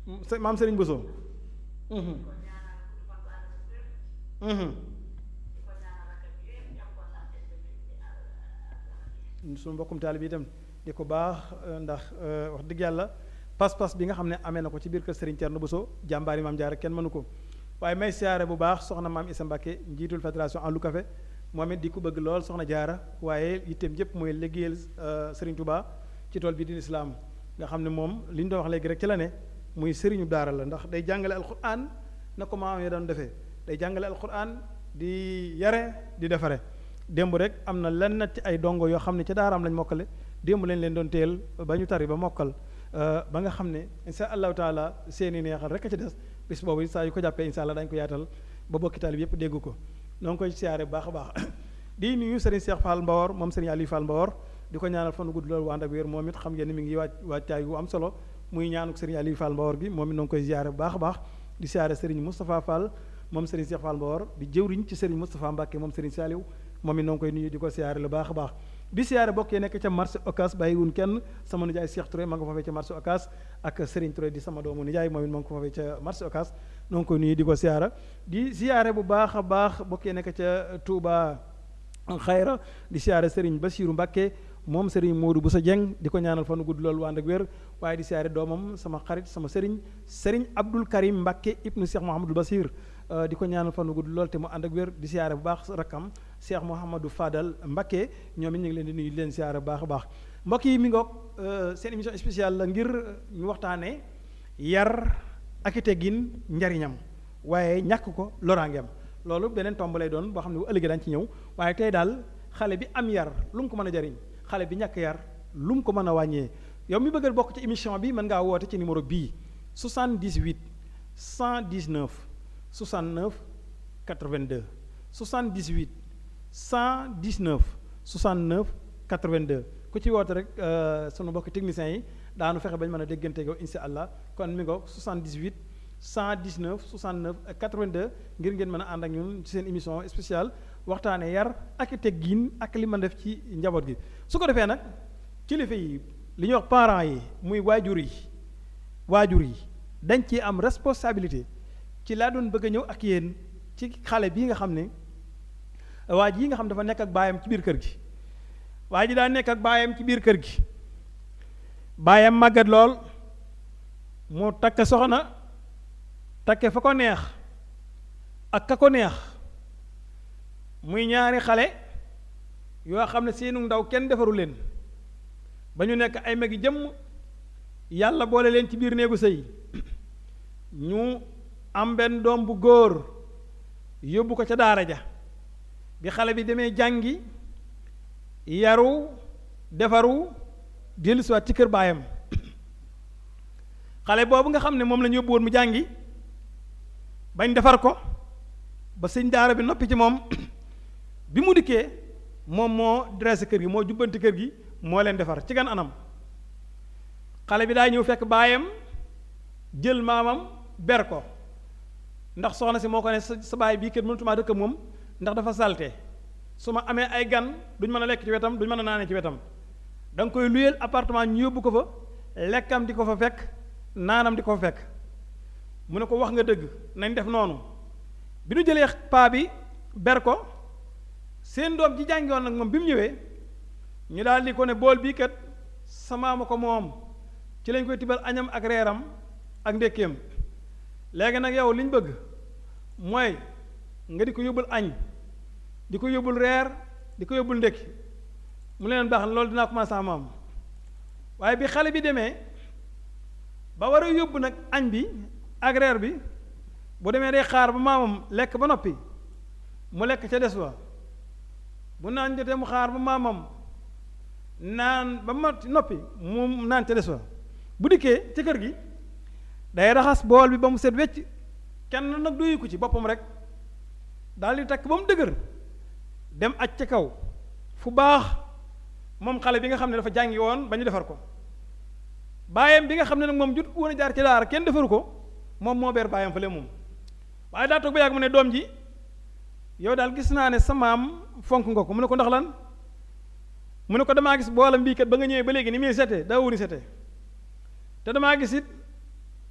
maam Serigne Bousso suñu mbokkum taali bi itam di ko baax ndax wax dëgg yàlla pas-pas bi nga xam ne amee na ko ci biir kër Serigne Thierno Bousso jàmbaari maam Jaara kenn mënu ko waaye may siyaare bu baax soxna maam Issa Mbacké njiitul fédération en lu café moom it di ko bëgg lool soxna jaara waaye yitteem yëpp mooy liggéeyal Serigne Touba ci tool bi di lislaam nga xam ne moom li ñu doon wax léegi rek ci la ne muy sëriñu daara la ndax day jàngale alquran na ko maam ya doon defee day jàngale alquran di yare di defare démb rek am na lenn ci ay dongo yoo xam ne ca daaraam lañ mokkale démb lañ leen doon teel ba ñu tari ba mokkal ba nga xam ne insha allahu taala seeni neexal rek a ci des bis boobu saa yu ko jàppee insha allah dañ ko yaatal ba bokki taalib yépp dégg ko noo ngi koy siyaare bu baax a baax di nuyu Serigne Cheikh Fall Mbawor moom Serigne Aliou Fall Mbawor di ko ñaanal fan gudd loolu ànd ak wér moom it xam ngeen ni mi ngi waaj waajtaay wu am solo muy ñaanuk Serigne Aliou Fall Mbawor gi moom it noo ngi koy siyaare bu baax a baax di siyaare Serigne Moustapha Fall moom Serigne Cheikh Fall Mbawor di jëwriñ ci Serigne Moustapha Mbacke moom Serigne Saliou moom it noo ngi koy nuyu di ko siyaare lu baax a baax di siyaare bokkee nekk ca marché Ocass bàyyiwun kenn sama nijaay Cheikh Touré ma nga foofee ca marché Ocass ak Serigne Touré di sama doomu nijaay moom it ma nga ko foofee ca marché Ocass noo ngi koy nuyu di ko siyaara di siyaare bu baax a baax bokkee nekk ca Touba xayra di siyaare Serigne Bassirou Mbacke moom Serigne Modou Boussa Dieng di ko ñaanal fanu gudd loolu ànd ak wér waaye di siyaare doomam sama xarit sama Serigne Serigne Abdoul Karim Mbacke ibnu Cheikh Mouhamadou Bassir di ko ñaanal fanu gudd lool te mu ànd ak wér di siyaare bu baax rakkam Cheikh Mouhamadou Fadal Mbacke ñoom it ñu ngi leen di nuyu di leen siyaare bu baax a baax mbokk yi mi ngoog seen émission spéciale la ngir ñu waxtaanee yar ak i teggin njariñam waaye ñàkk ko loraangeem loolu beneen tomb lay doon boo xam ne bu ëllëgee daañu ci ñëw waaye tey daal xale bi am yar lu mu ko mën a jariñ xale bi ñàkk yar lu mu ko mën a wàññee yow mi bëgg a bokk ci émission bi mën ngaa woote ci numéro bii 78 119 69 82 78 119 69 82 ku ci woote rek sunu mbokki techniciens yi daanu fexe bañ mën a déggante yow insha allah kon mi ngo 78 119 69 82 ngir ngeen mën a ànd ak ñun ci seen émission spéciale waxtaane yar ak teggin ak li ma def ci njaboot gi su ko defee nag kilifa yi li ñuy wax parents yi muy waajur yi waajur yi dañ ci am responsabilité ci laa doon bëgg a ñëw ak yéen ci xale bii nga xam ne waa ji yi nga xam dafa nekk ak baayam ci biir kër gi waa ji daa nekk ak baayam ci biir kër gi baayam màggat lool mu takk soxna takke fa ko neex ak ka ko neex muy ñaari xale yoo xam ne seenu ndaw kenn defaru leen ba ñu nekk ay magi jëmm yàlla boole leen ci biir néegu sëy ñu am benn doom bu góor yóbbu ko ca daara ja bi xale bi demee jàngi yaru defaru dellusiwaat ci kër baayam xale boobu nga xam ne moom la ñu yóbbu woon mu jàngi bañ defar ko ba sëñ daara bi noppi ci moom bi mu dikkee moom moo dressé kër gi moo jubbanti kër gi moo leen defar ci gan anam xale bi daa ñëw fekk baayam jël maamam ber ko ndax soxna si moo ko ne sa sa baay bii kër mënatumaa dëkk moom ndax dafa salte su ma amee ay gan duñ mën a lekk ci wetam duñ mën a naanee ci wetam da nga koy luyeel appartement ñu yóbbu ko fa lekkam di ko fa fekk naanam di ko fa fekk mu ne ko wax nga dëgg nañ def noonu bi nu jëlee paa bi ber ko seen doom ji jàngi woon nag moom bi mu ñëwee ñu daal di ko ne bool bii kat sama ma ko moom ci lañ koy tibal añam ak reeram ak ndékkeem léegi nag yow li ñu bëgg mooy nga di ko yóbbul añ di ko yóbbul reer di ko yóbbul ndékki mu leen baax na loolu dinaa commencé maam waaye bi xale bi demee ba war a yóbbu nag añ bi ak reer bi bu demee day xaar ba maamam lekk ba noppi mu lekk ca des wa bu naan jotee mu xaar ba maamam naan ba ma noppi mu naan ca des wa bu dikkee ci kër gi day raxas bool bi ba mu set wecc kenn nag doyu ko ci boppam rek daal di takk ba mu dëgër dem aj ca kaw fu baax moom xale bi nga xam ne dafa jàngi woon ba ñu defar ko baayam bi nga xam ne nag moom jut woon a jaar ci daara kenn defaru ko moom moo beer baayam fële moom waaye daa toog ba yàgg mu ne doom ji yow daal gis naa ne sa maam fonk nga ko mu ne ko ndax lan mu ne ko damaa gis boolam bii kat ba nga ñëwee ba léegi ni muy sete daa wuni sete te damaa gis it